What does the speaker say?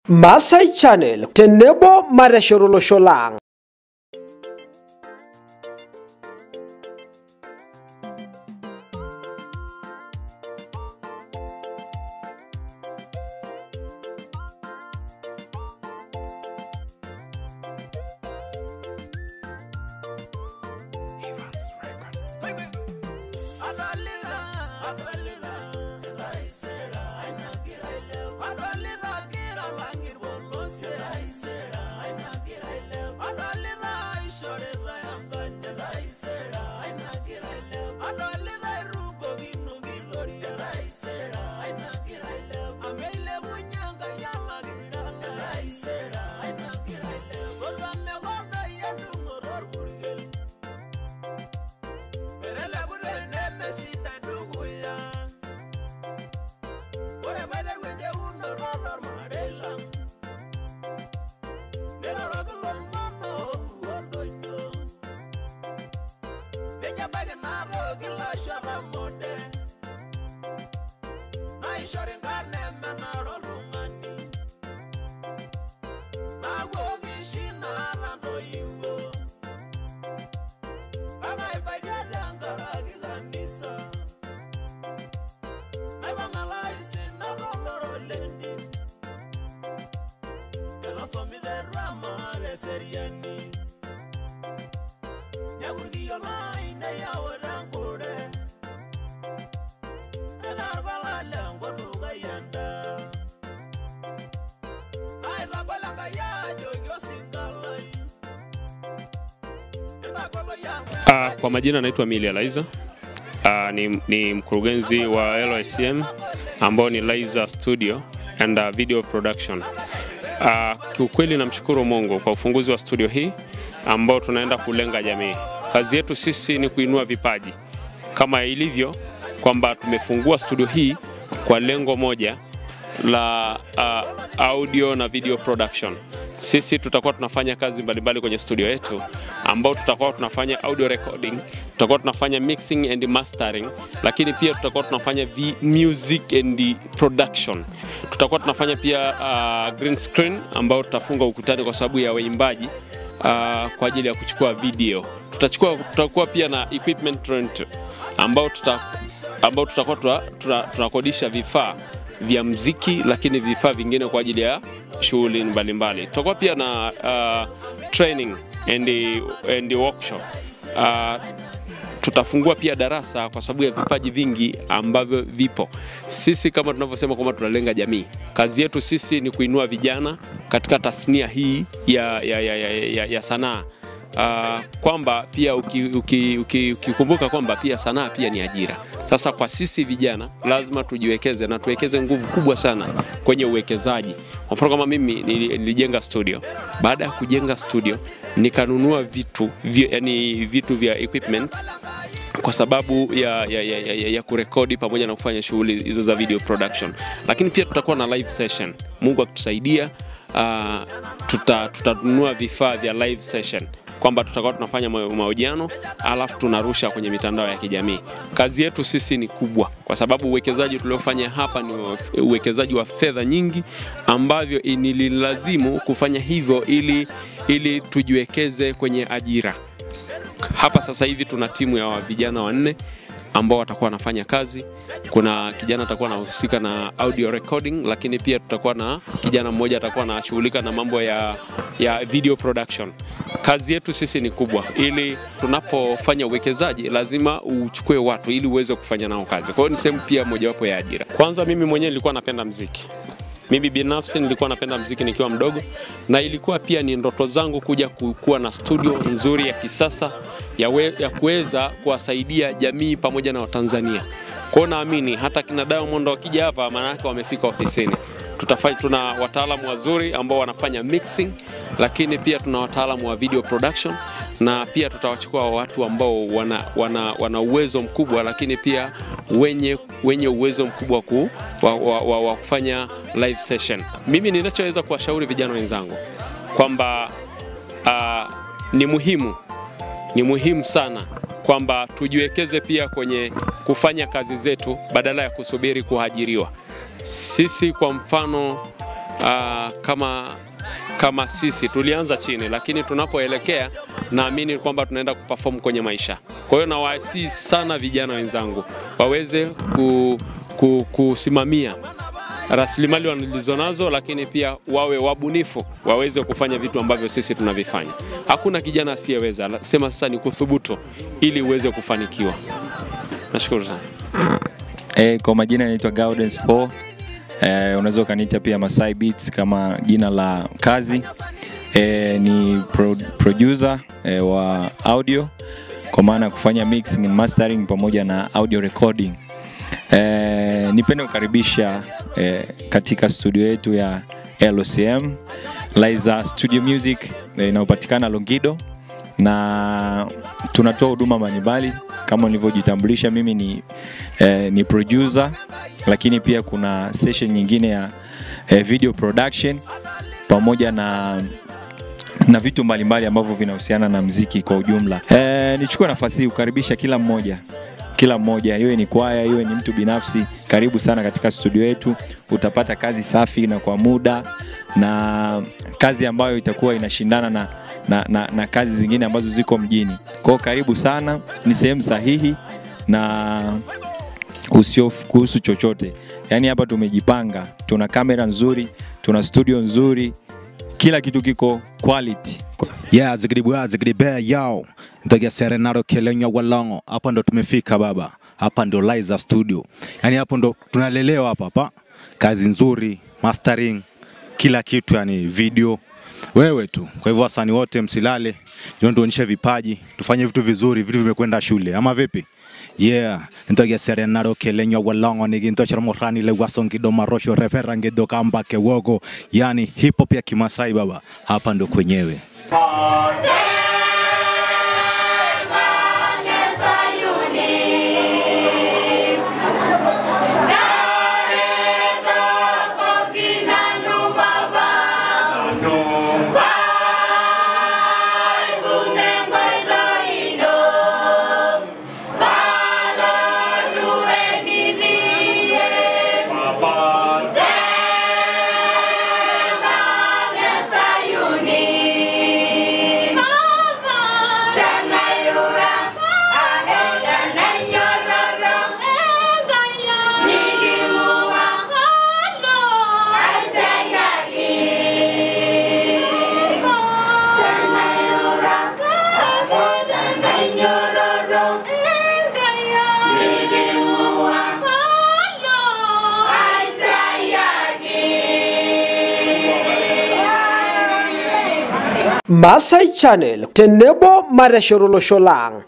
Masai Channel tenebo mateshot olosho lang. Uh, kwa majina naitwa Mili Liza. Uh, ni, ni mkurugenzi wa LICM ambao ni Liza Studio and uh, Video Production. Uh, kiukweli namshukuru Mungu kwa ufunguzi wa studio hii ambao tunaenda kulenga jamii. Kazi yetu sisi ni kuinua vipaji kama ilivyo kwamba tumefungua studio hii kwa lengo moja la uh, audio na video production. Sisi tutakuwa tunafanya kazi mbalimbali kwenye studio yetu ambao tutakuwa tunafanya audio recording, tutakuwa tunafanya mixing and mastering, lakini pia tutakuwa tunafanya vi music and production. Tutakuwa tunafanya pia uh, green screen ambao tutafunga ukutani kwa sababu ya waimbaji uh, kwa ajili ya kuchukua video. Tutachukua, tutakuwa pia na equipment rent ambao tuta, ambao tutakuwa tunakodisha vifaa vya mziki, lakini vifaa vingine kwa ajili ya shughuli mbalimbali. Tutakuwa pia na uh, training and, and workshop uh, tutafungua pia darasa kwa sababu ya vipaji vingi ambavyo vipo. Sisi kama tunavyosema kwamba tunalenga jamii, kazi yetu sisi ni kuinua vijana katika tasnia hii ya, ya, ya, ya, ya, ya sanaa uh, kwamba pia ukikumbuka uki, uki, uki kwamba pia sanaa pia ni ajira. Sasa kwa sisi vijana lazima tujiwekeze na tuwekeze nguvu kubwa sana kwenye uwekezaji. Kwa mfano kama mimi nilijenga studio. Baada ya kujenga studio nikanunua vitu vya, yani vitu vya equipment kwa sababu ya, ya, ya, ya, ya kurekodi pamoja na kufanya shughuli hizo za video production, lakini pia tutakuwa na live session. Mungu akitusaidia, uh, tutanunua tuta vifaa vya live session kwamba tutakuwa tunafanya mahojiano alafu tunarusha kwenye mitandao ya kijamii. Kazi yetu sisi ni kubwa, kwa sababu uwekezaji tuliofanya hapa ni uwekezaji wa fedha nyingi ambavyo nililazimu kufanya hivyo ili, ili tujiwekeze kwenye ajira. Hapa sasa hivi tuna timu ya vijana wanne ambao watakuwa wanafanya kazi. Kuna kijana atakuwa anahusika na audio recording, lakini pia tutakuwa na kijana mmoja atakuwa anashughulika na mambo ya, ya video production. Kazi yetu sisi ni kubwa, ili tunapofanya uwekezaji lazima uchukue watu ili uweze kufanya nao kazi. Kwa hiyo ni sehemu pia mojawapo ya ajira. Kwanza mimi mwenyewe nilikuwa napenda mziki mimi binafsi nilikuwa napenda mziki nikiwa mdogo, na ilikuwa pia ni ndoto zangu kuja kuwa na studio nzuri ya kisasa ya, we, ya kuweza kuwasaidia jamii pamoja na Watanzania. Kwa hiyo naamini hata kina Diamond wakija hapa, maana yake wamefika ofisini. Tutafanya, tuna wataalamu wazuri ambao wanafanya mixing, lakini pia tuna wataalamu wa video production na pia tutawachukua watu ambao wana, wana, wana uwezo mkubwa, lakini pia wenye, wenye uwezo mkubwa ku, wa, wa, wa, wa kufanya live session. Mimi ninachoweza kuwashauri vijana wenzangu kwamba uh, ni muhimu ni muhimu sana kwamba tujiwekeze pia kwenye kufanya kazi zetu badala ya kusubiri kuajiriwa. Sisi kwa mfano uh, kama kama sisi tulianza chini, lakini tunapoelekea naamini kwamba tunaenda kuperform kwenye maisha. Kwa hiyo nawasihi sana vijana wenzangu waweze ku, ku, kusimamia rasilimali walizonazo, lakini pia wawe wabunifu, waweze kufanya vitu ambavyo sisi tunavifanya. Hakuna kijana asiyeweza, la- sema sasa ni kuthubutu ili uweze kufanikiwa. Nashukuru sana. E, kwa majina naitwa Gaudens Paul. E, unaweza ukaniita pia Masai Beats kama jina la kazi. E, ni pro, producer e, wa audio kwa maana ya kufanya mixing and mastering pamoja na audio recording. E, nipende kukaribisha e, katika studio yetu ya LOCM Liza Studio Music e, inayopatikana Longido na tunatoa huduma mbalimbali kama nilivyojitambulisha mimi ni, eh, ni producer lakini pia kuna session nyingine ya eh, video production pamoja na na vitu mbalimbali ambavyo vinahusiana na mziki kwa ujumla. Eh, nichukue nafasi hii kukaribisha kila mmoja kila mmoja, iwe ni kwaya, iwe ni mtu binafsi, karibu sana katika studio yetu. Utapata kazi safi na kwa muda na kazi ambayo itakuwa inashindana na, na, na, na kazi zingine ambazo ziko mjini. Kwa hiyo karibu sana, ni sehemu sahihi na usiofu kuhusu chochote. Yaani hapa tumejipanga, tuna kamera nzuri, tuna studio nzuri, kila kitu kiko quality. Yeah, zigidi bwa zigidi be yao. Ntogia Serenado Kelenya Walongo. Hapa ndo tumefika baba. Hapa ndo Liza Studio. Yaani hapo ndo tunalelewa hapa hapa. Kazi nzuri, mastering, kila kitu yani video. Wewe tu. Kwa hivyo wasanii wote msilale. Njoo tuonyeshe vipaji, tufanye vitu vizuri, vitu vimekwenda shule. Ama vipi? Yeah, ntogia Serenado Kelenya Walongo ni ginto chara morani le wasongi do marosho referange do kamba ke wogo. Yani hip hop ya Kimasai baba. Hapa ndo kwenyewe. Masai Channel tenebo mareshorolosholang